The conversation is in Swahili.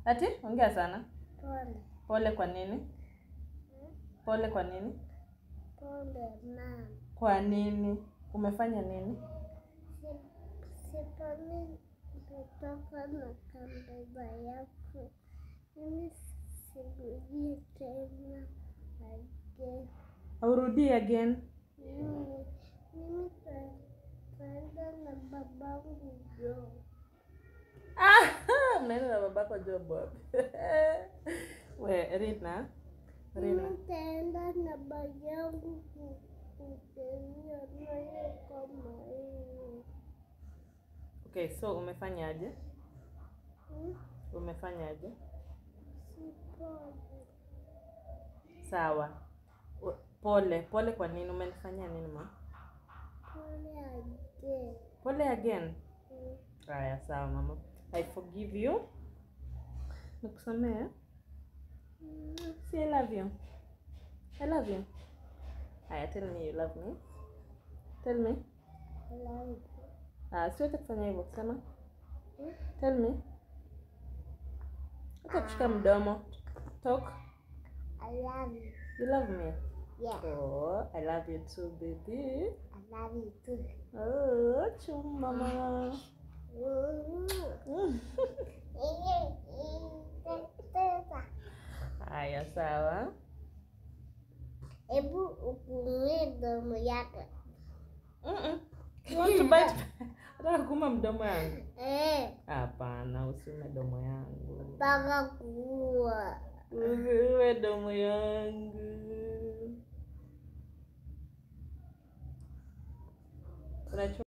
Ati ongea sana. Pole. Pole kwa nini? Pole kwa nini? Pole mama. Kwa nini? Umefanya nini? Siponi kutoka na kambeba yako. Mimi sirudie tena again. Aurudie again. Mimi mimi taenda na babangu jo. Ah, mnaenda na babako job wapi? We, Rina. Rina. Mimi taenda na babangu kutembea naye kama hiyo. Okay, so umefanyaje? Hmm? Umefanyaje? Siponi. Sawa. U- Pole, pole kwa nini? Umenifanyia nini ma? Pole again. Pole again. Hmm. Haya, sawa mama. I forgive you. Nikusamehe. See, I love you. I love you. Haya, tell me you love me. Tell me. I love you. Ah, siwezi kufanya hivyo kusema. Hmm? Tell me. Acha kushika mdomo. Talk. I love you. You love me. Yeah. Oh, I love you too, baby. I love you too. Oh, chum mama. Mm. Haya, sawa. Hebu ufungue mdomo yako. Mm-mm. You want to bite? Nataka kuuma mdomo yangu. Eh, Hapana, usiume domo yangu. mpaka kuua. Usiume domo yangu. Unachua